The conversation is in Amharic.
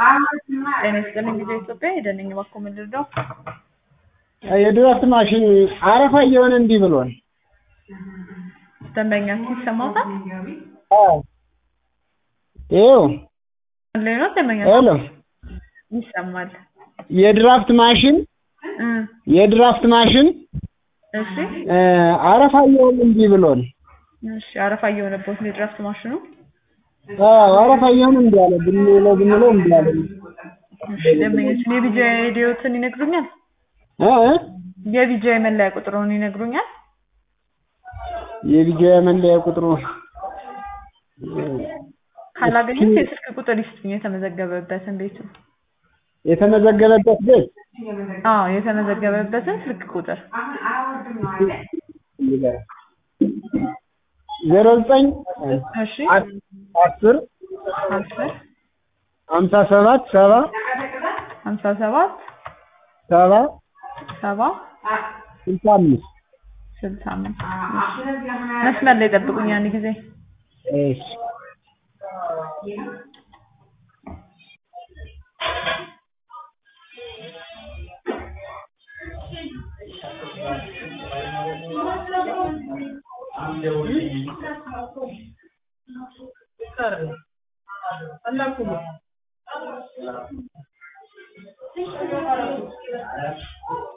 ጤና ይስጥልኝ ጊዜ ኢትዮጵያ ሄደን ነኝ እባክዎ ምን ልርዳው? የድራፍት ማሽን አረፋ እየሆነ እንዲህ ብሏል። ደንበኛችን ይሰማዎታል? አዎ ይኸው ላይ ነው ደንበኛ ሄሎ ይሰማል። የድራፍት ማሽን እ የድራፍት ማሽን እሺ እ አረፋ እየሆነ እንዲህ ብሏል። እሺ አረፋ እየሆነበት ነው የድራፍት ማሽኑ። አዎ አረፋ እየሆነ እንዲህ አለ ብንለው ብንለው እንዲህ አለ። እሺ ደንበኛችን የቢጃ ሬዲዮትን ይነግሩኛል? እ እ የቢጃ መለያ ቁጥሩን ይነግሩኛል? የቢጃ መለያ ቁጥሩ ካላገኙት የስልክ ቁጥር ይስጡኝ የተመዘገበበትን ቤቱ። የተመዘገበበት ቤት አዎ የተመዘገበበትን ስልክ ቁጥር ዜሮ ዘጠኝ እሺ አስር አስር ሀምሳ ሰባት ሰባ ሀምሳ ሰባት ሰባ ሰባ ስልሳ አምስት ስልሳ አምስት መስመር ላይ ጠብቁኝ አንድ ጊዜ እሺ